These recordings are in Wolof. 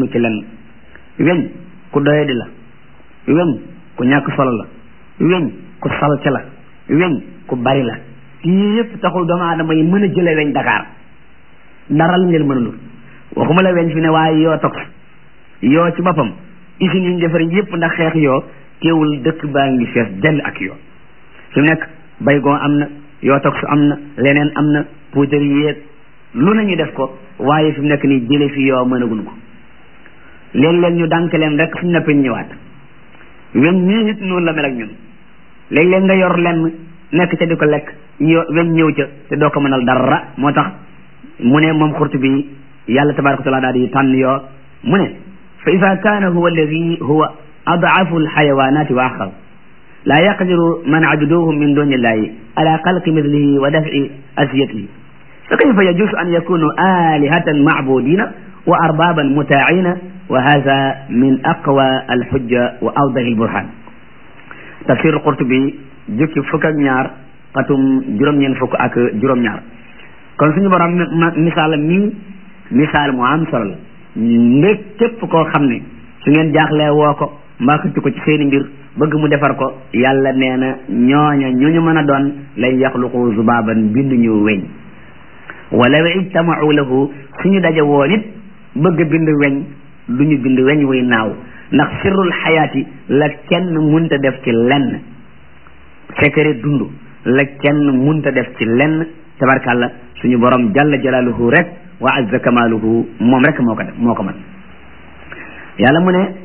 ci lenn weñ ku doyadi la weñ ku ñàkk solo la weñ ku salte la weñ ku bari la yii yëpp taxul doomu aadama yi mën a jële weñ Dakar dara lañ leen mënulul waxuma la weñ fi ne waaye yoo toog yoo ci boppam usines yi ñu defar yëpp ndax xeex yoo teewul dëkk baa ngi fees dell ak yoo fi mu nekk baygon am na yoo toog su am na leneen am na poudre yéeg lu nañu def ko waaye fi mu nekk nii jële fi yoo mënaguñ ko léeg-léeg ñu dànk leen rek suñ noppee ñëwaat weñ ñii nit noonu la mel ak ñun léeg-léeg nga yor lenn nekk ca di ko lekk yo weñ ñëw ca te doo ko mënal dara moo tax mu ne moom xurtu bi yàlla tabaraka wa taala daal di tànn yoo mu ne fa ida kaana huwa alladi huwa adaafu alxayawanati wa axar laa yaqdiru man abuduhum min duni illahi ala xalqi mislihi wa dafci asiyatihi fa kayfa yajuusu an yakunu alihatan macbudina wa arbaban mutaacina wa hada min aqwa alxujja wa awdahi alburhan tafsir Qurtubi jukki fukk ak ñaar xatum juróom-ñeent fukk ak juróom-ñaar kon suñu borom misaal mi misaal mu am solo la ndég képp koo xam ne su ngeen jaaxlee woo ko mbaa xëcc ko ci seeni mbir bëgg mu defar ko yàlla nee na ñooña ñu ñu mën a doon lay yaxluqu zubaaban bindu ñu weñ wala ijtamau lahu suñu daje woon it bëgg bind weñ du ñu bind weñ wuy naaw ndax sirrul xayaati la kenn munta def ci lenn secret dund la kenn munta def ci lenn tabarkàlla suñu borom jalla jalaaluhu rek wa azza kamaaluhu moom rek moo ko def moo ko mën yàlla mu ne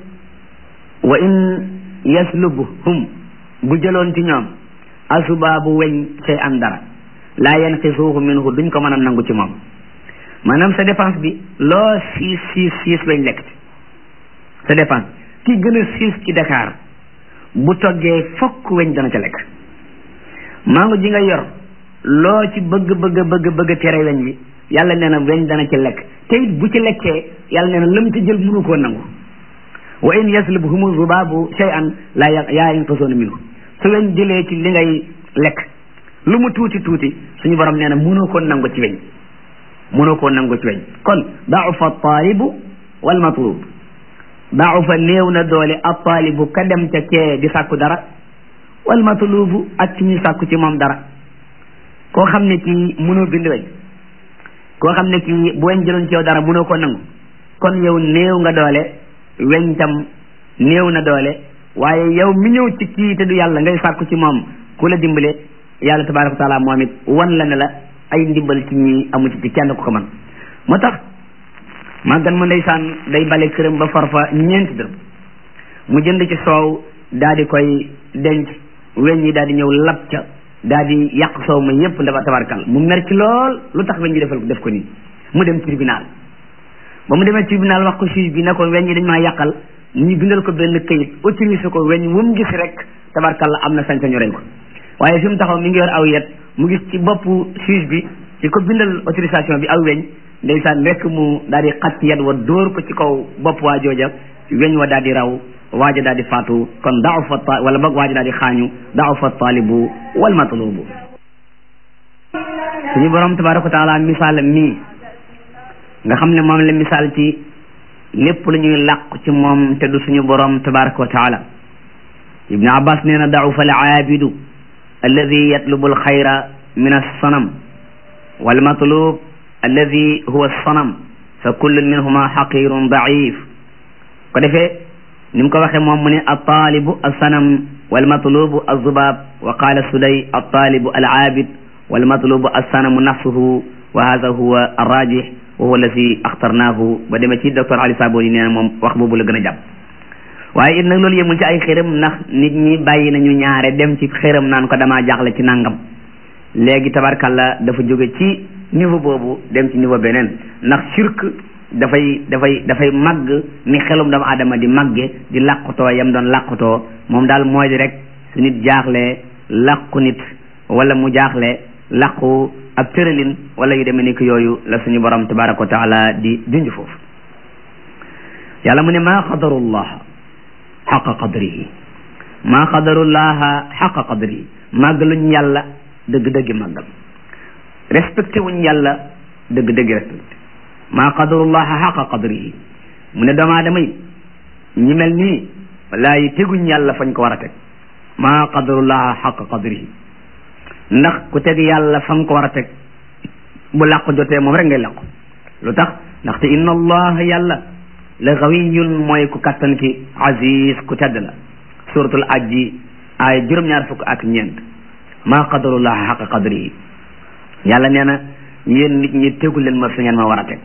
wa in yaslubhum bu jëloon ci ñoom asubaabu weñ say an dara laa yanqisuuhu minhu duñ ko mën a nangu ci moom maanaam sa dépense bi loo siis siis siis weñ lekk ci sa dépense ki gën a siis ci Dakar bu toggee fokk weñ dana ca lekk mango ji nga yor loo ci bëgg bëgg bëgg bëgg tere weñ bi yàlla nee na weñ dana ci lekk te it bu ci lekkee yàlla nee na lam ci jël mënu koo nangu wa in yaslubhumu zubaabu shay'an laa yaa yanqisuuna minhu su weñ jëlee ci li ngay lekk lu mu tuuti tuuti suñu borom nee na mënoo koo nangu ci weñ mënoo koo nangu ci weñ kon da'ufa taalibu wal matlub da'ufa néew na doole ab taalibu ka dem ca kee di sàkku dara wal matlubu ak ci ñu sàkku ci moom dara koo xam ne kii mënoo bind weñ koo xam ne kii bu weñ jëloon ci yow dara mënoo koo nangu kon yow néew nga doole weñ tam néew na doole waaye yow mi ñëw ci kii te du yàlla ngay sàkku ci moom ku la dimbale yàlla tabaraka wa taala moom it wan la ne la ay ndimbal ci ñi amu ci ci kenn ku ko man moo tax màggan ma ndeysaan day bale këram ba farfa ñeenti dërëm mu jënd ci soow daal di koy denc weñ ñi daal di ñëw lab ca daal di yàq soow ma yépp ndax tabarkal mu mer ci lool lu tax weñ ñi defal def ko nii mu dem tribunal ba mu demee tribunal wax ko juge bi ne ko weñ ñi dañ maa yàqal ñu bindal ko benn këyit autorisé ko weñ wu mu gis rek tabarkal am na sañ-sañu rey ko waaye fi mu taxaw mi ngi yor aw yet mu gis ci boppu juge bi ci ko bindal autorisation bi aw weñ ndeysaan rekk mu daal di xat yet wa dóor ko ci kaw bopp waa jooja weñ wa daal di raw waaja daal di faatu kon daaw fa ta wala boog waaja daal di xaañu daaw fa taalibu wal matlubu suñu borom tabaraka wa taala misaal mii nga xam ne moom la misaal ci lépp lu ñuy làqu ci moom te du suñu borom tabaraka wa taala ibnu abbas nee na daaw fa al aabidu alladi yatlubu al xayra min alsanam wal matlub alladi huwa alsanam fa kullun minhuma xaqirun daif ko defee ni mu ko waxee moom mu ne altaalibu alsanam walmatlubu alzubab wa qala suday altaalibu alaabid walmatlubu alsanamu nafsuhu wa hada huwa alrajih wa huwa alladi axtarnaahu ba demee ci docteur Ali Saboni nee na moom wax boobu la gën a jàpp waaye it nag loolu yemul ci ay xëram ndax nit ñi bàyyi nañu ñaare dem ci xëram naan ko damaa jaaxle ci nangam léegi tabarkalla dafa jóge ci niveau boobu dem ci niveau beneen ndax shirk dafay dafay dafay màgg ni xelum doomu aadama di màgge di làqutoo yam doon làqutoo moom daal mooy di rek su nit jaaxlee làqu nit wala mu jaaxle làqu ab tëralin wala yu demee ni ko yooyu la suñu borom tabaraka wa taala di junj foofu yàlla mu ne maa xadarullaha xaqa qadrihi maa xadarullaha xaqa qadrihi màggaluñ yàlla dëgg-dëgg màggal respecté wuñ yàlla dëgg-dëgg respecté maa qadarullaha xaqa qadrihi mu ne doomu aadama yi ñi mel nii wallaahi teguñ yàlla fañ ko war a teg maa qadarullaha xaq qadrihi ndax ku teg yàlla fa nga ko war a teg bu làqu jotee moom rek ngay làqu lu tax ndaxte inna allah yàlla la gawiyun mooy ku kattan ki aziz ku tedd la suratul ajji ay juróom-ñaar fukk ak ñeent maa qadarullaha xaq qadrihi yàlla nee na yéen nit ñi tegu leen ma fi ngeen ma war a teg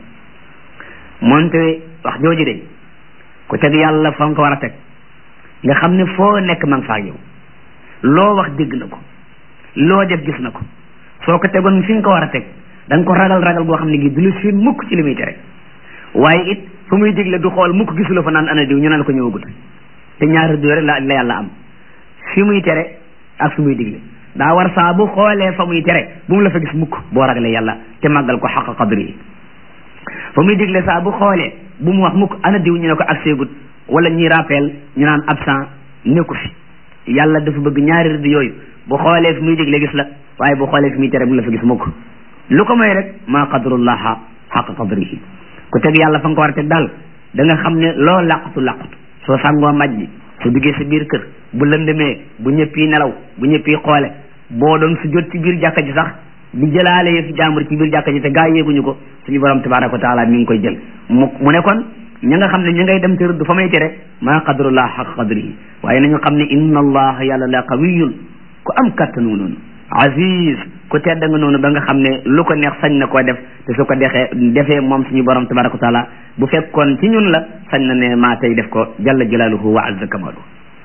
moonte wax jooju de ku teg yàlla fa nga ko war a teg nga xam ne foo nekk ma nga faa yow loo wax dégg na ko loo def gis na ko soo ko tegoon fi nga ko war a teg da nga ko ragal ragal goo xam ne gi du la seen mukk ci li muy tere waaye it fu muy digle du xool mukk gisuloo fa naan ana diw ñu naan ko ñëwagut te ñaari du rek la la yàlla am fi muy tere ak fi muy digle daa war saa bu xoolee fa muy tere bu mu la fa gis mukk boo ragalee yàlla te màggal ko xaq qadri yi fa muy digle saa bu xoolee bu mu wax mukk ana diw ñu ne ko ak seegut wala ñuy rappel ñu naan absent nekku fi yàlla dafa bëgg ñaari rëdd yooyu bu xoolee fi muy digle gis la waaye bu xoolee fi muy tere bu mu la fa gis mukk lu ko may rek maa qadrullaha xaq qadrihi ku teg yàlla fa nga ko war a teg daal da nga xam ne loo làqutu làqutu soo sàngoo maj ji su duggee sa biir kër bu lëndëmee bu ñëpp yi nelaw bu ñëpp yi xoole boo doon su jot ci biir jàkka ji sax di jëlaale yëf jàmbur ci biir jàkka ji te gaa yéeguñu ko suñu borom tabaraka wa taala mi ngi koy jël mu mu ne kon ña nga xam ne ña ngay dem te rëdd fa may tere maa qadrullah xaq qadrihi waaye nañu xam ne inna allah yàlla la qawiyun ku am kattanu noonu aziz ku tedd nga noonu ba nga xam ne lu ko neex sañ na koo def te su ko dexee defee moom suñu borom tabaraka wa taala bu fekkoon ci ñun la sañ na ne maa tey def ko jalla jalaaluhu wa azza kamalu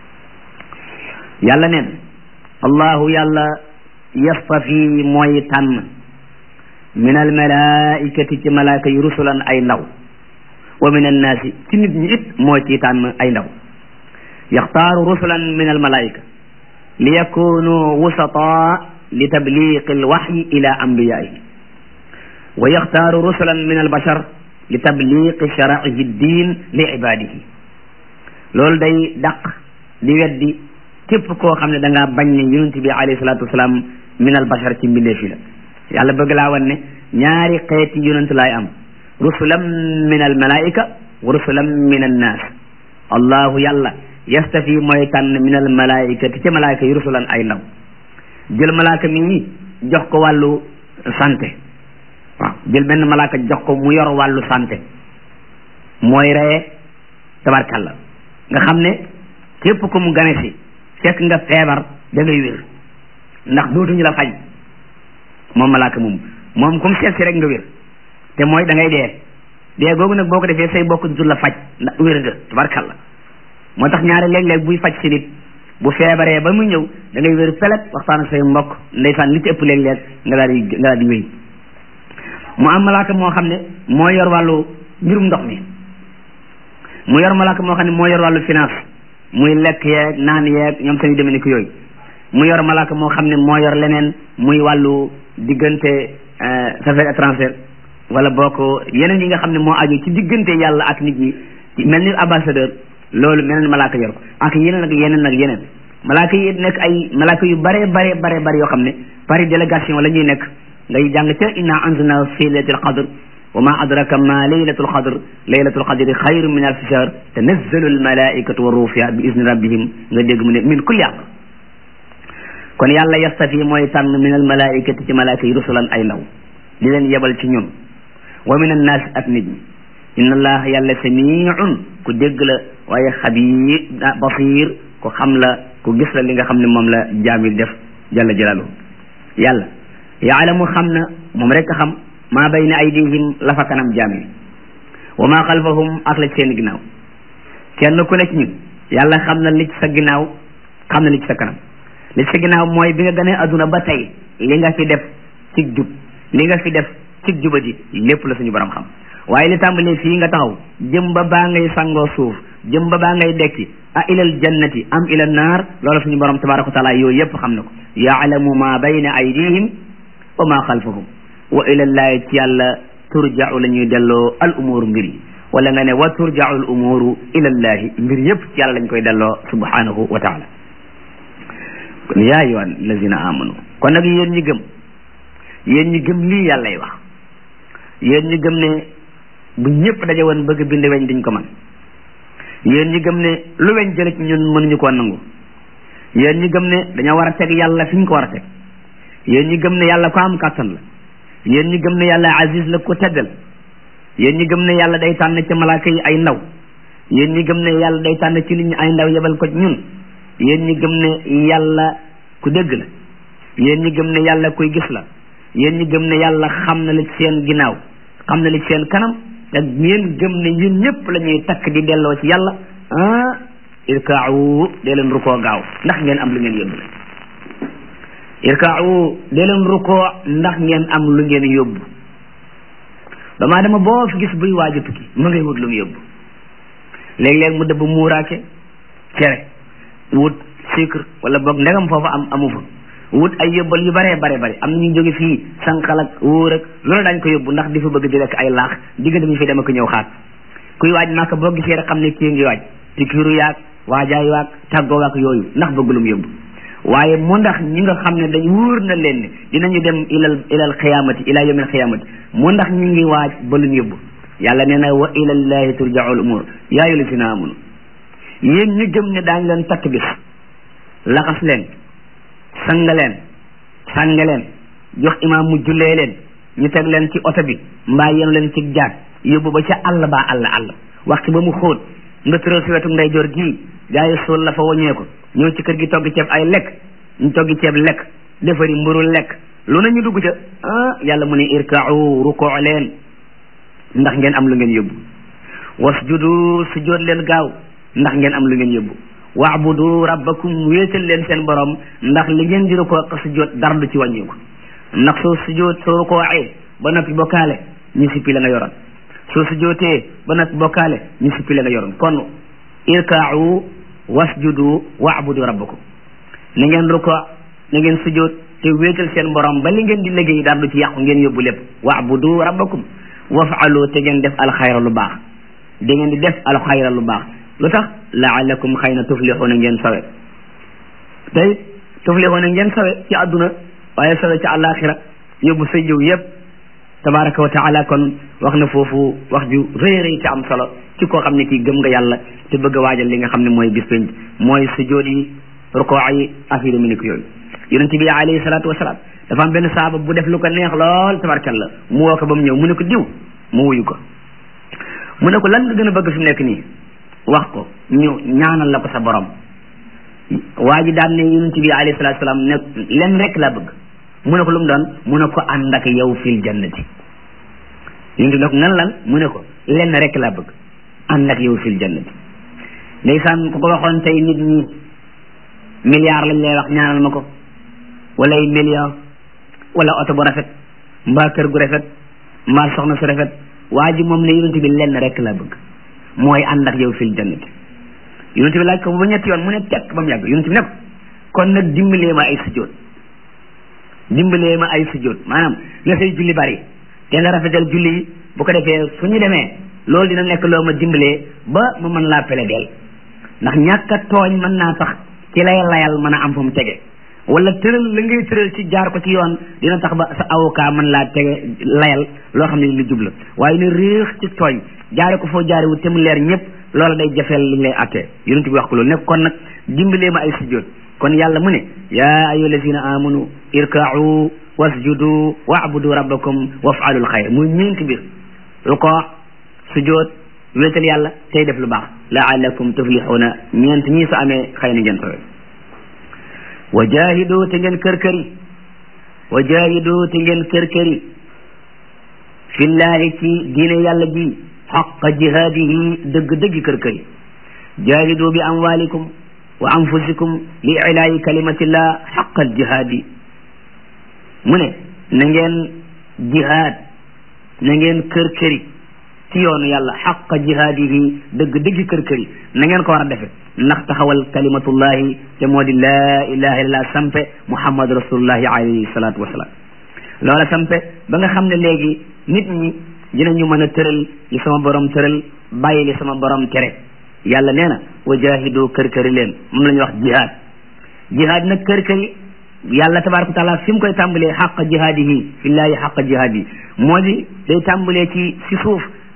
yàlla neen allahu yàlla yastafi mooy tànn min almalaikati ci malaaka yi rusulan ay ndaw wa min annaasi ci nit ñi it moo ci tànn ay ndaw yaxtaaru rusulan min almalaika li yakunu wusata li tabliqi alwaxyi ila ambiyaihi wa yaxtaaru rusulan min albashar li tabliqi sharaihi ddin li ibadihi loolu day daq di weddi képp koo xam ne da ngaa bañ ne yonent bi alayhi salatu wasalaam min albashar ci mbindee fi la yàlla bëgg laa wan ne ñaari xeeti yonent laay am rusulan min almalaika wa rusulan min annas allahu yàlla yastafi mooy tànn min almalaikati ci malaayika yi rusulan ay ndaw jël malaaka mi jox ko wàllu santé waaw jël benn malaaka jox ko mu yor wàllu santé mooy reye tabarkalla nga xam ne képp ko mu gane si fekk nga feebar da ngay wér ndax dootuñu la faj moom malaaka moom moom comme seet si rek nga wér te mooy da ngay dee dee googu nag boo ko defee say bokk dutul la faj ndax wér nga tabarkalla moo tax ñaari léeg-léeg buy faj si nit bu feebaree ba muy ñëw da ngay wér pelet waxtaan ak say mbokk ndeysaan li ci ëpp léeg-léeg nga daal di nga daal di wéy mu am malaaka moo xam ne moo yor wàllu mbirum ndox mi mu yor malaaka moo xam ne moo yor wàllu finance muy lekk yeeg naan yeeg ñoom seen demee ni ko yooyu mu yor malaaka moo xam ne moo yor leneen muy wàllu diggante affaires étrangères wala boo ko yeneen yi nga xam ne moo aju ci diggante yàlla ak nit ñi mel ni ambassadeur loolu meneen malaaka yor ko ak yeneen ak yeneen ak yeneen malaaka yi nekk ay malaaka yu bare bare bare bare yoo xam ne pari délégation la ñuy nekk ngay jàng ca inna anzalna fi laylatil qadr wa ma adraka ma laylatul qadr laylatul qadri xayru min alfi shahr tanazzalu almalaikatu wa ruuhu fiha bi izni rabbihim nga dégg mu ne min kulli amr kon yàlla yastafi mooy tànn min almalaikati ci malaaka yi rusulan ay ndaw di leen yebal ci ñun wa min annaas ak nit ñi inna allah yàlla samiun ku dégg la waaye xabiir basir ku xam la ku gis la li nga xam ne moom la jaamil def jalla jalaaluhu yàlla yaalamu xam na moom rek a xam maa bayna aydihim la fa kanam jaamil wa maa xalfahum ak la ci seen ginnaaw kenn ku nekk ñun yàlla xam na li ci sa ginnaaw xam na li ci sa kanam li ci sa ginnaaw mooy bi nga gënee adduna ba tey li nga fi def ci jub li nga fi def ci jubadi lépp la suñu borom xam waaye li tàmbalee fii nga taxaw jëm ba baa ngay sangoo suuf jëm ba baa ngay dekki a ilal jannati am ila naar loola suñu borom tabaraka wa taala yooyu yëpp xam na ko yaalamu ma bayna aydihim wa ma xalfahum wa ilallahi ci yàlla turja'u la ñuy delloo al umuru mbir yi wala nga ne wa turja'u al umuru ilallahi mbir yëpp ci yàlla lañ koy delloo subhanahu wa taala kon yaa ayyuha allazina amanu kon nag yéen ñi gëm yéen ñi gëm lii yàllay wax yéen ñi gëm ne bu ñëpp daje woon bëgg bind weñ duñ ko man yéen ñi gëm ne lu weñ jële ci ñun mënuñu koo nangu yéen ñi gëm ne dañoo war a teg yàlla fi ñu ko war a teg yéen ñi gëm ne yàlla ko am kàttan la yéen ñi gëm ne yàlla aziz la ko teddal yéen ñi gëm ne yàlla day tànn ci malaaka yi ay ndaw yéen ñi gëm ne yàlla day tànn ci nit ñi ay ndaw yebal ko ñun yéen ñi gëm ne yàlla ku dégg la yéen ñi gëm ne yàlla kuy gis la yéen ñi gëm ne yàlla xam na li ci seen ginnaaw xam na li ci seen kanam te yéen gëm ne yéen ñëpp la ñuy takk di delloo ci yàlla ah irkaawu dee leen rukoo gaaw ndax ngeen am lu ngeen yóbbu irkaawu dee leen rukoo ndax ngeen am lu ngeen yóbbu damaa dama boo fi gis buy waaj a tukki ma ngay wut lu mu yóbbu léeg-léeg mu dëbb muuraake cere wut sucre wala boog ndegam foofu am amu fa wut ay yóbbal yu bare bare bare am na ñu jóge fii sànqal ak wóor ak loolu daañ ko yóbbu ndax di fa bëgg di lekk ay laax diggante bi fi dama ko ñëw xaat kuy waaj màkk boo gisee rek xam ne kii ngi waaj pikiru yaag waajaay waag tàggoo waag yooyu ndax bëgg lu mu yóbbu waaye mu ndax ñi nga xam ne dañ wóor na leen ne dinañu dem ilal ilal xiyaamati ila yawmil xiyaamati mu ndax ñi ngi waaj ba lu ñu yóbbu yàlla nee na wa ilallahi turjaul umur yaa ayyuhal lazina amanu yéen ñu gëm ne daañ leen takk bis laxas leen sanga leen sànge leen jox imaam mu jullee leen ñu teg leen ci oto bi mbaa yenu leen ci jaag yóbbu ba ca àll baa àll àll waxtu ba mu xóot nga tëral si wetu ndeyjoor gii gaa yi suul la fa waññee ko ñëw ci kër gi togg ceeb ay lekk ñu toggi ceeb lekk defari mburu lekk lu na ñu dugg ca ah yàlla mu ne irka'u rukoo leen ndax ngeen am lu ngeen yóbbu wasjudu sujjóot leen gaaw ndax ngeen am lu ngeen yóbbu waabudu rabbakum wéetal leen seen borom ndax li ngeen di rukoo ak sujjóot dara du ci wàññiku ndax soo sujjóot soo rukooee ba noppi bokkaale ñu sippi la nga yoroon soo sujjóotee ba noppi bokkaale ñu sippi la nga yoroon kon irka'u wasjudu waabudu rabbakum na ngeen rukoo na ngeen sujjóot te wéetal seen borom ba li ngeen di liggéey dara du ci yàqu ngeen yóbbu lépp waabudu rabbakum waf'alu te ngeen def alxayra lu baax da ngeen di def alxayra lu baax lu tax laalakum xëy na tuflixuuna ngeen sawe tey tuflixuuna ngeen sawe ci àdduna waaye sawe ci àllaaxira yóbbu sa jiw yëpp tabaraka wa taala kon wax na foofu wax ju rëy rëy te am solo ci koo xam ne kii gëm nga yàlla te bëgg a waajal li nga xam ne mooy bis penc mooy sujjóot yi rukoo yi affaire mi ni ko yooyu yonente bi alayhi salaatu wasalaam dafa am benn saaba bu def lu ko neex lool tabarkalla mu woo ko ba mu ñëw mu ne ko diw mu wuyu ko mu ne ko lan nga gën a bëgg fi mu nekk nii wax ko ñu ñaanal la ko sa borom waa ji daan ne yonent bi alayhi salaatu salaam ne len rek laa bëgg mu ne ko lu mu doon mu ne ko ànd ak yow fil jannati yonent bi ne ko ngan lan mu ne ko len rek laa bëgg ànd ak yow fil jannati ndeysaan ku ko waxoon tey nit ñi milliard lañ lay wax ñaanal ma ko wala ay million wala oto bu rafet mbaa kër gu rafet mbaa soxna su rafet waa ji moom ne yonent bi lenn rek laa bëgg mooy ànd ak yow fil jannati yonent bi laaj ko ba ñetti yoon mu ne tekk ba mu yàgg yonent bi ne ko kon nag dimbalee ma ay sujjóot dimbalee ma ay sujjóot maanaam na say julli bari te nga rafetal julli yi bu ko defee su ñu demee loolu dina nekk loo ma dimbalee ba ma mën laa pele deel ndax ñàkk a tooñ mën naa tax ci lay layal mën a am fa mu tege wala tëral la ngay tëral ci jaar ko ci yoon dina tax ba sa avocat mën laa tege layal loo xam ne lu jubla waaye ne réex ci tooñ jaare ko foo jaare wu te mu leer ñëpp loola day jafeel li lay attee yonent bi wax ko loolu nekk kon nag dimbalee ma ay sujjóot kon yàlla mu ne yaa ayyuha allazina amanu irka'u wasjudu wa'budu rabbakum waf'alul xayr muy ñeenti mbir ruko sujjóot wéetal yàlla tey def lu baax la'allakum tuflihuna ñeent ñii su amee xëy na ngeen sowe wa jaahidu te ngeen kër-këri wa jaahidu te ngeen kër-këri fillahi ci diine yàlla ji xaqa jihaadihi dëgg-dëgg kër-këri jaahidu bi amwalikum wa anfusikum li ilaayi kalimatillah xaqal jihaadi mu ne na ngeen jihaad na ngeen kër-këri ci yoonu yàlla xaqa jihaadihi dëgg-dëgg kër-këri na ngeen ko war a defe ndax taxawal kalimatullahi te moo di laa ilaha illallah sampe muhammad rasulullahi alayhi salatu wasalaam loola sampe ba nga xam ne léegi nit ñi dinañu mën a tëral li sama borom tëral bàyyi li sama borom tere yàlla nee na wa jaahidu kër-këri leen moom la ñuy wax jihaad jihaad nag kër-këri yàlla tabaraka wa taala fi mu koy tàmbalee xaqa jihaadihi fillahi xaqa jihaadihi moo di day tàmbalee ci si suuf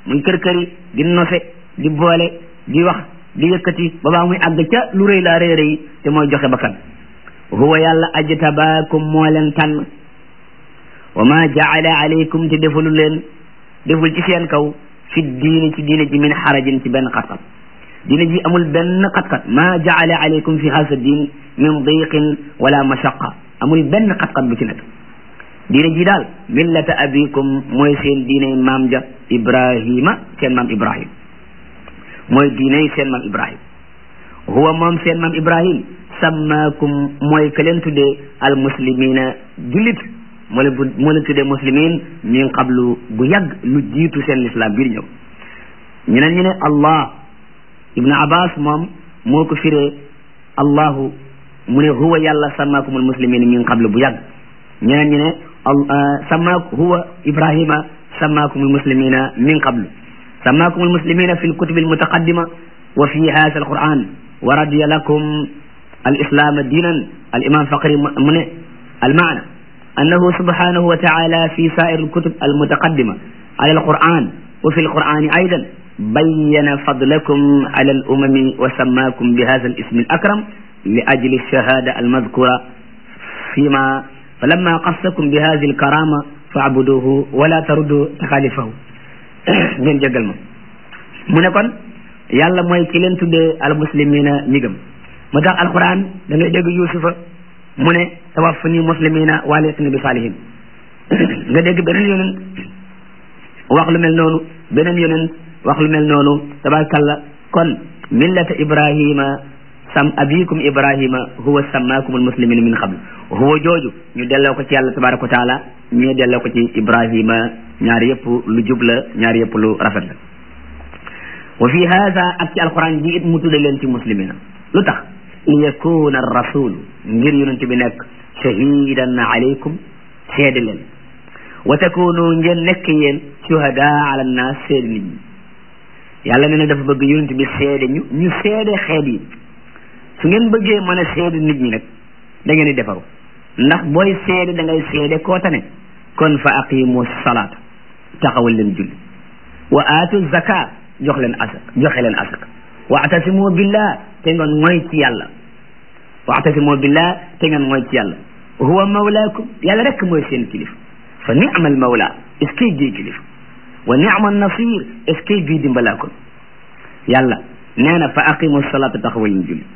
muy kër këri di nose di boole di wax di yëkkati ba baa muy àgg ca lu rëy laa rëy rëy te mooy joxe bakkan huwa yàlla ajtabaakum moo leen tànn wa ma jaala alaykum te defulu leen deful ci seen kaw fi diini ci diine ji min xarajin ci benn xat-xat diine ji amul benn xat-xat ma jaala alaykum fi hasa diin min diqin wala mashaqa amul benn xat-xat bu ci nekk diine ji daal millata abikum mooy seen diine maam ja ibrahima seen maam ibrahim mooy diine seen maam ibrahim huwa moom seen maam ibrahim sammaakum mooy ka leen tuddee al muslimina jullit moo leen moo leen tuddee muslimin min qablu bu yàgg lu jiitu seen lislaam biir ñëw ñeneen ñu ne allah ibnu abbas moom moo ko firee allahu mu ne huwa yàlla sammaakum al muslimin min qablu bu yàgg ñeneen ñu ne sammaak huwa ibrahima sammaakum al muslimina min qablu sammaakum al muslimina fi lkutubi almutaqaddima wa fi hada alquran wa radiya lakum الإسلام دينا الإمام فقري من المعنى أنه سبحانه وتعالى في سائر الكتب المتقدمة على القرآن وفي القرآن أيضا بين فضلكم على الأمم وسماكم بهذا الاسم الأكرم لأجل الشهادة المذكورة فيما فلما قصكم بهذه الكرامة فاعبدوه ولا تردوا تخالفه من جقل من يكون يلا موي كيلن تودي المسلمين نيغم moo tax alquran da ngay dégg yusufa mu ne tawaffani muslimina waaleetni bi saalihin nga dégg beneen yonent wax lu mel noonu beneen yonent wax lu mel noonu tabarakallah kon millata ibrahima sam abikum ibrahima huwa sammaakum almuslimina min qabl huwa jooju ñu delloo ko ci yàlla tabaraka wa taala ñu delloo ko ci ibrahima ñaar yëpp lu jub la ñaar yëpp lu rafet la wa fi hada ak ci alquran ji it mu tudde leen ci muslimina lu tax li yakuna rasul ngir yonent bi nekk shahidan alaykum seede leen wa takunu ngeen nekk yéen shuhada ala nnas seede nit ñi yàlla nee na dafa bëgg yonent bi seede ñu ñu seede xeet yi su ngeen bëggee mën a seede nit ñi nag da ngeen di defaru ndax booy seede da ngay seede koo tane kon fa aqimu salaat taxawal leen julli wa aatu zaka jox leen asak joxe leen asak waatasimu billah te ngeen mooy ci yàlla waatasimu billah te ngeen mooy ci yàlla huwa mawlaakum yàlla rek mooy seen kilif fa ni'mal mawla est ce que bii kilif wa ni'mal nasir est ce que bii dimbalaakoon yàlla nee na fa aqimu salata taxawal ñu julli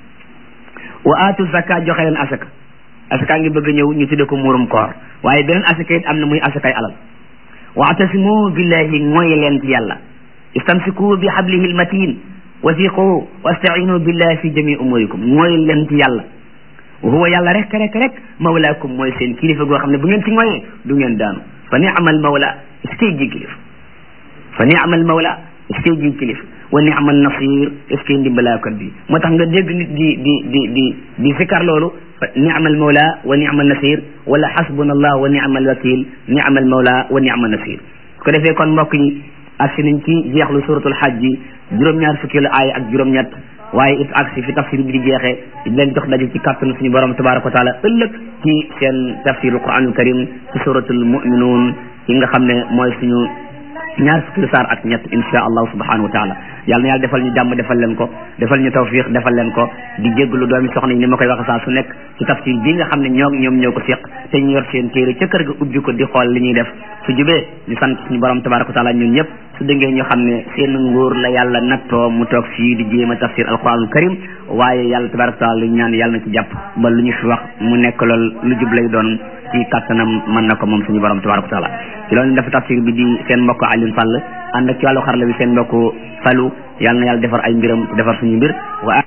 wa aatu zaka joxe leen asaka asaka ngi bëgg a ñëw ñu tudde ko muurum koor waaye beneen asaka it am na muy asakay alal waatasimu billahi mooy leen ci yàlla istamsiku bi hablihi almatin wasiqu wastainu billahi fi jami umurikum mooy leen ci yàlla huwa yàlla rek rek rek mawlaakum mooy seen kilifa goo xam ne bu ngeen ci ngoyee du ngeen daanu fa ni'mal mawla est-ce que ji kilif fa ni'mal mawla est-ce que ji kilif wa ni'mal nasir est-ce que ndimbalaakat bi moo tax nga dégg nit di di di di di fikar loolu fa ni'mal mawla wa ni'mal nasir wala hasbuna allah wa ni'mal wakil ni'mal mawla wa ni'mal nasir ko defee kon mbokk yi agsi nañ ci jeexlu suratul hajj ji juróom-ñaar fukki la aaya ak juróom-ñett waaye it agsi fi tafsir bi di jeexee di leen jox daje ci kàttanu suñu borom tabaraka wa taala ëllëg ci seen tafsirul quranul karim ci suratul mu'minun yi nga xam ne mooy suñu ñaar fukki saar ak ñett insha allahu subhanahu wa taala yàlla na yàlla defal ñu jàmm defal leen ko defal ñu tawfiq defal leen ko di jégglu doomi soxna yi ni ma koy waxe saa su nekk ci tafsir bi nga xam ne ñoo ñoom ñoo ko séq te ñu yor seen téere ca kër ga ubbi ko di xool li ñuy def su jubee ñu sant suñu borom tabaraka wa taala ñun ñëpp su dëngee ñu xam ne seen nguur la yàlla nattoo mu toog fii di jéem a tafsir alquranul karim waaye yàlla tabaraka wa taala lu ñaan yàlla na ci jàpp ba lu ñu fi wax mu nekk lool lu jub lay doon ci kattanam mën na ko moom suñu borom tabaraka wa taala ci loolu dafa tafsir bi di seen mbokk Alioune Sall ànd ak ci wàllu xarala bi seen mbokk Fallou yàlla na yàlla defar ay mbiram defar suñu mbir wa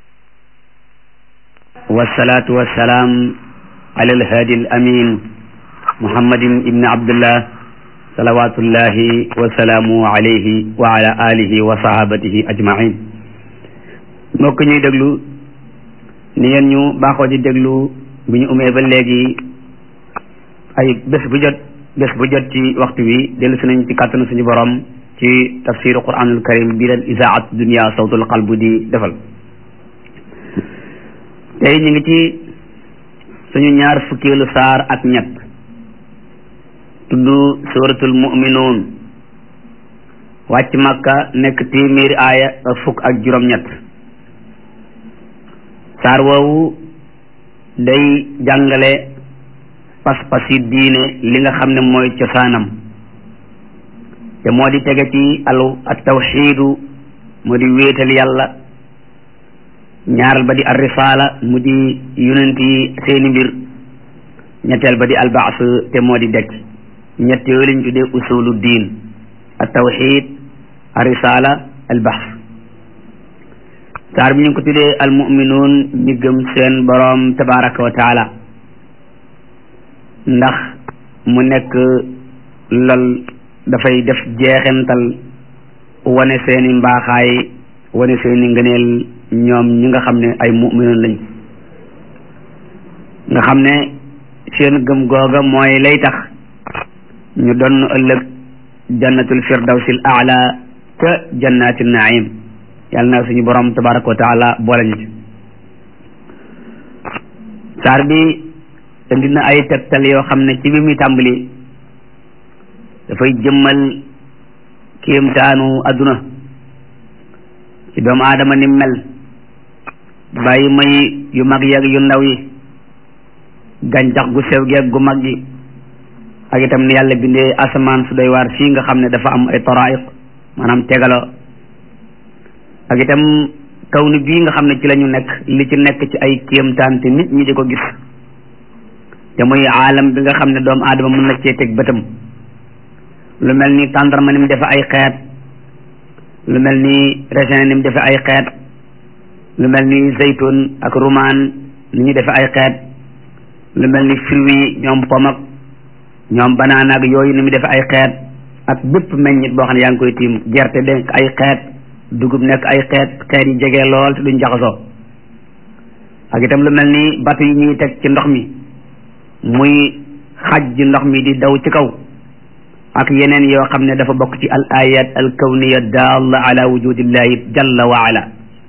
wasalaatu wasalaam ala alhaadi al amin muhammadin ibni abdullah salawatullahi wasalaamu alayhi wa ala alihi wa sahabatihi ajmain mbokk ñuy déglu ni ngeen ñu baaxoo di déglu bi ñu umee ba léegi ay bés bu jot bés bu jot ci waxtu wi dellu si nañ ci kàttanu suñu borom ci tafsiru quranul karim bi leen isaat dunia sawtul qalbu di defal tey ñu ngi ci suñu ñaar fukkeelu saar ak ñett tudd suratul muminuun wàcc Makka nekk téeméeri aaya ak fukk ak juróom-ñett saar woowu day jàngale pas-pasi diine li nga xam ne mooy cosaanam te moo di tege ci alu at tawxiidu moo di wéetal yàlla ñaaral ba di ar risaala mu di yonent yi seeni mbir ñetteel ba di albaas te moo di dekk ñett yooyu lañ tuddee usulu diin at tawxid ar risaala albaas saar bi ñu ngi ko tuddee almuminuun ñi gëm seen boroom tabaraka wa taala ndax mu nekk lol dafay def jeexental wane seeni mbaaxaay wane seeni ngëneel ñoom ñi nga xam ne ay muminuun lañ nga xam ne seen gëm googa mooy lay tax ñu doon ëllëg jannatul firdawsil aala ca jannati naim yàlla na suñu borom tabaraka wa taala boole ñu ci saar bi indi na ay tegtal yoo xam ne ci bi muy tàmbali dafay jëmmal kéemtaanu adduna ci doomu aadama ni mel bàyyi may yu mag yeeg yu ndaw yi gàncax gu sew geeg gu mag gi ak itam ni yàlla bindee asamaan su doy waar fii nga xam ne dafa am ay toraiq maanaam tegaloo ak itam kaw ni bii nga xam ne ci la ñu nekk li ci nekk ci ay kéemtaan te nit ñi di ko gis te muy aalam bi nga xam ne doomu aadama mën na cee teg bëtam lu mel ni tàndarma ni mu defe ay xeet lu mel ni raisin ni mu defe ay xeet lu mel ni zaytun ak rumaan ni ñu defe ay xeet lu mel ni fruits ñoom pom ak ñoom banaan ak yooyu ni mu defe ay xeet ak bépp meññit boo xam ne yaa ngi koy tiim gerte nekk ay xeet dugub nekk ay xeet xeet yi jege lool te duñ jaxasoo ak itam lu mel ni bato yi ñuy teg ci ndox mi muy xaj ji ndox mi di daw ci kaw ak yeneen yoo xam ne dafa bokk ci al ayat al kawniya dalla ala wujudillahi jalla wa ala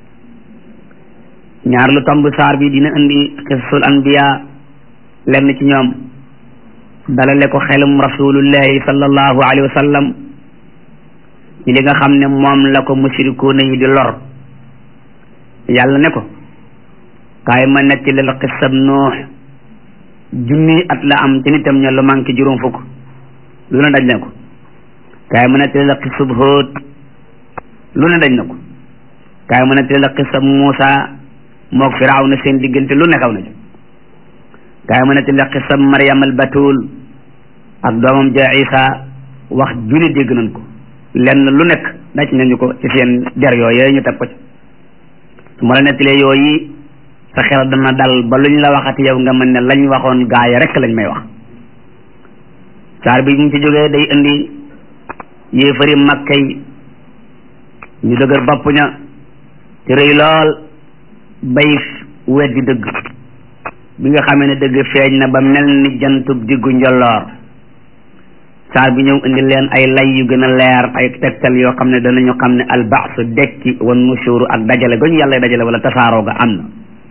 ñaar lu tomb saar bi dina indi xisul anbiya lenn ci ñoom dalale ko xelum rasulullahi sallallahu alayhi wa sallam ci li nga xam ne moom la ko mushrikuuna yi di lor yàlla ne ko kaay ma netti la xisab nuux junni at la am ci nitam ña lu manqué juróom fukk lu ne daj na ko kaay ma netti la xisab Hóot lu ne daj na ko kaay ma netti la xisab Muusa mook Firawna seen diggante lu ne xaw na ci kaay ma netti la xisab Maryam al Batul ak doomam ja Isa wax junni dégg nañ ko lenn lu nekk daj nañu ko ci seen der yooyu ñu teg ko ci su ma la nettalee yooyu sa xel dana dal ba luñ la waxati yow nga mën ne lañ waxoon gaaya rek lañ may wax saar bi mu ci jógee day indi yéefari makka yi ñu dëgër bopp ña te rëy lool bay weddi dëgg bi nga xamee ne dëgg feeñ na ba mel ni jantub diggu njolloor saar bi ñëw indi leen ay lay yu gën a leer ay tegtal yoo xam ne danañu xam ne albaasu dekki wan nushuru ak dajale gañu yàlla dajale wala tasaaroo ga am na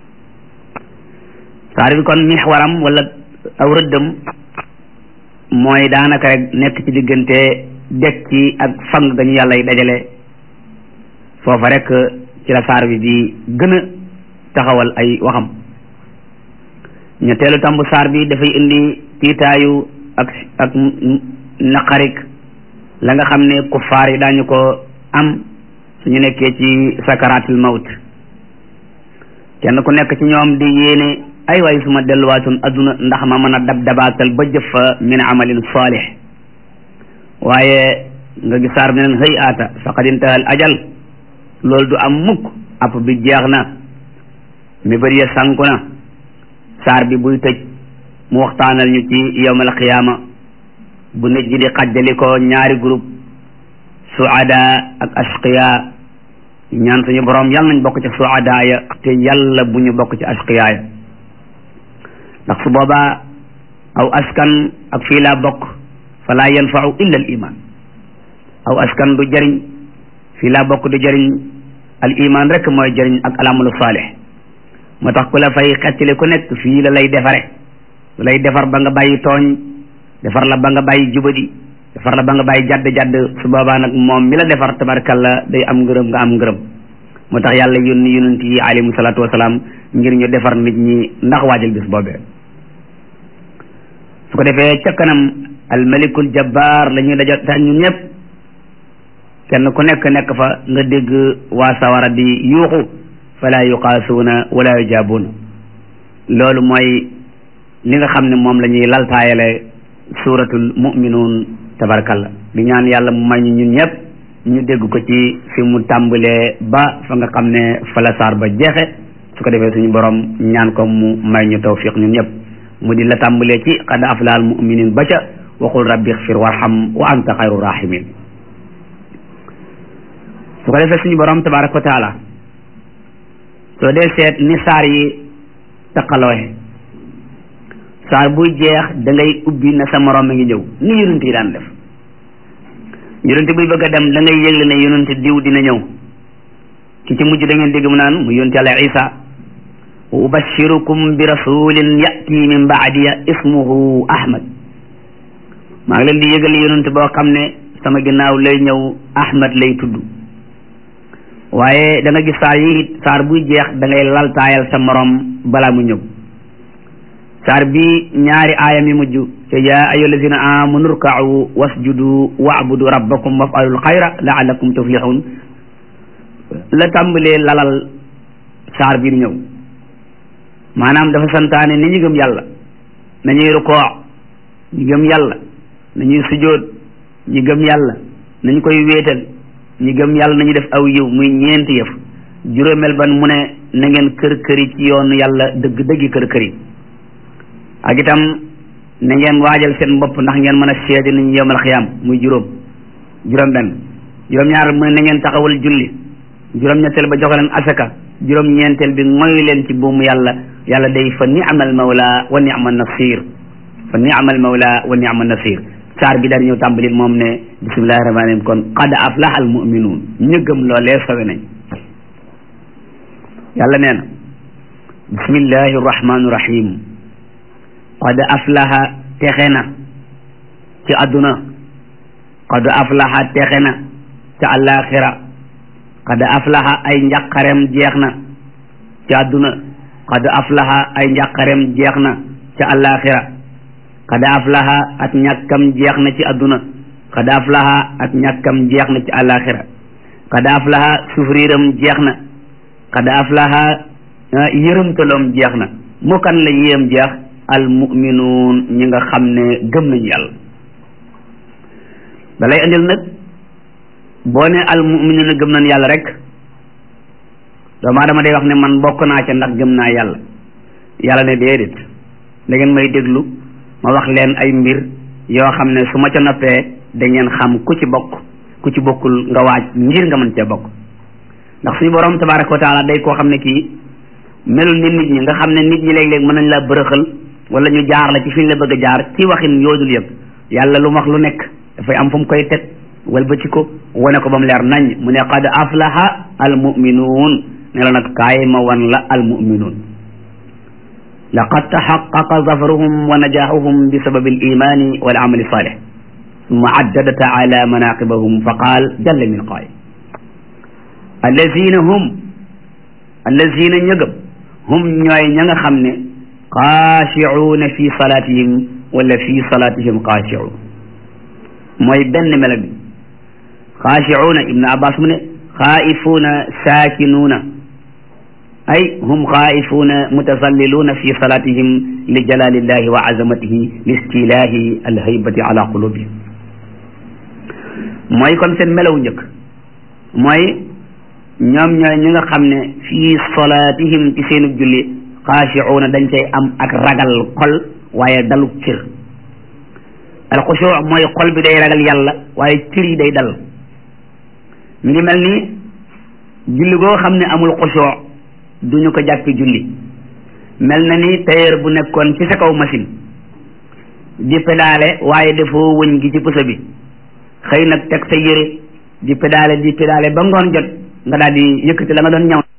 saar bi kon mixwaram wala aw rëddam mooy daanaka rek nekk ci diggante dekki ak fang gañu yàlla yi dajale foofa rek ci la saar bi di gën a taxawal ay waxam ñetteelu tambu saar bi dafay indi tiitaayu ak ak naqarik la nga xam ne kuffaar yi daañu ko am suñu nekkee ci sakaratul mawt kenn ku nekk ci ñoom di yéene ay waay suma delluwaatoon adduna ndax ma mën a dab dabaatal ba jëf fa min amalin salih waaye nga gis saar bi neen hëy aata faqad intahal ajal loolu du am mukk app bi jeex na mi bëri ya sànku na saar bi buy tëj mu waxtaanal ñu ci yawmal qiyaama bu nit ñi di xajjali ko ñaari groupe suada ak ashqiya ñaan suñu borom yàlla nañ bokk ci suada ya te yàlla bu ñu bokk ci ashqiya ya ndax su boobaa aw askan ak fii laa bokk fala yanfau illa al iman aw askan du jëriñ fii laa bokk du jëriñ al iman rek mooy jëriñ ak alamalu saalih moo tax ku la fay xettali ku nekk fii la lay defare lay defar ba nga bàyyi tooñ defar la ba nga bàyyi jubadi defar la ba nga bàyyi jadd jadd su boobaa nag moom mi la defar tabarkalla day am ngërëm nga am ngërëm moo tax yàlla yónni yonent yi alayhimu salaatu wasalaam ngir ñu defar nit ñi ndax waajal bis boobee su ko defee ca kanam almalikul jabbar la ñuy dajo tax ñun ñëpp kenn ku nekk nekk fa nga dégg waa sawara di yuuxu fala yuqaasuuna wala yujaabuuna loolu mooy li nga xam ne moom la ñuy laltaayale suuratul muminuun tabarkalla di ñaan yàlla mu may ñu ñun ñëpp ñu dégg ko ci fi mu tàmbalee ba fa nga xam ne fa la saar ba jeexe su ko defee suñu borom ñaan ko mu may ñu tawfiq ñun ñëpp mu di la tàmbalee ci qad aflaha al muminin ba ca waxul rabbi xfir warham wa anta xayru rahimin su ko defee suñu borom tabaraka wa taala soo dee seet ni saar yi taqalooxe saar buy jeex da ngay ubbi na sa morom mi ngi ñëw ni yonent yi daan def yonent buy bëgg a dem da ngay yëgle ne yonent diw dina ñëw ki ci mujj da ngeen dégg mu naan mu yonent yàlla isa wa ubashirukum bi rasulin yati min baadiya ismuhu ahmad maa ngi leen di yëgal yonent boo xam ne sama ginnaaw lay ñëw ahmad lay tudd waaye da nga gis saar yi it saar buy jeex da ngay laltaayal sa morom balaa mu ñëw saar bi ñaari aaya mi mujj te yaa ayyuha allazina amanu rka'u wasjudu wa'budu rabbakum waf'alul xayra la'allakum tuflihun la tàmbalee lalal saar bi di ñëw maanaam dafa santaane ni ñu gëm yàlla nañuy rukoo ñu gëm yàlla nañuy sujood ñu gëm yàlla nañu koy wéetal ñu gëm yàlla nañu def aw yiw muy ñeenti yëf juróomeel ban mu ne na ngeen kër këri ci yoonu yàlla dëgg dëggi kër këri ak itam na ngeen waajal seen bopp ndax ngeen mën a seede nañu yowmal xiyaam muy juróom juróom benn juróom ñaar mu ne na ngeen taxawal julli juróom ñetteel ba jox leen asaka juróom ñeenteel bi ngoy leen ci buumu yàlla yàlla day fa ni'mal mawla wa ni'mal nasir fa ni'mal mawla wa ni'mal nasir saar bi daal ñëw tàmbali moom ne bismillahi rahmaani rahim kon qad aflaha al mu'minuun ñu gëm loolee sawe nañ yàlla nee na bismillahi rahmaani rahim qad aflaha texe na ci àdduna qad aflaha texe na ci àllaaxira qad aflaha ay njàqarem jeex na ci àdduna qad aflaha ay njàqarem jeex na ci àllaaxira qad aflaha ak ñàkkam jeex na ci àdduna qad aflaha ak ñàkkam jeex na ci àllaaxira qad aflaha sufriiram jeex na qad aflaha yërëmtaloom jeex na mu kan la yéem jeex al muminuun ñi nga xam ne gëm nañu yàlla da lay andil nag boo ne al muminuun gëm nañu yàlla rek doomu aadama day wax ne man bokk naa ca ndax gëm naa yàlla yàlla ne déedéet da ngeen may déglu ma wax leen ay mbir yoo xam ne su ma ca noppee da ngeen xam ku ci bokk ku ci bokkul nga waaj ngir nga mën cee bokk ndax suñu borom tabaraka wa taala day koo xam ne kii melul ni nit ñi nga xam ne nit ñi léeg-léeg mën nañ la bërëxal wala ñu jaar la ci fi ñu la bëgg a jaar ci waxin yoodul yëpp yàlla lu wax lu nekk dafay am fu mu koy teg walbati ko wane ko ba mu leer nañ mu ne qad aflaha al muminuun ne la nag kaay ma wan la al muminuun laqad taxaqaqa zafruhum wa najaaxuhum bi sababi al imani wal amali salih summa addada taala manaqibahum fa qaal jalla min qaay allazina hum allazina ñëgëm hum ñooy ña nga xam ne xaashicuuna fi salaatihim wala fi salaatihim xaashicuun mooy benn melo bi xaashicuuna ibnu abbas mu ne xaa'ifuuna saakinuuna ay hum xaa'ifuuna mutasalliluuna fi salaatihim li jalaalillahi wa azamatihi li istilaahi alhaybati ala qulubihim mooy kon seen melaw njëkk mooy ñoom ñooy ñi nga xam ne fii salaatihim ci seenu julli xaashicuuna dañ cay am ak ragal xol waaye dalu cër alxusuu mooy xol bi day ragal yàlla waaye cër yi day dal mi ngi mel ni julli goo xam ne amul xusuu duñu ko jàppi julli mel na ni tailleur bu nekkoon ci sa kaw machine di pédale waaye defoo wëñ gi ci pusa bi xëy nag teg sa yére di pédale di pédale ba ngoon jot nga daal di yëkkati la nga doon ñaw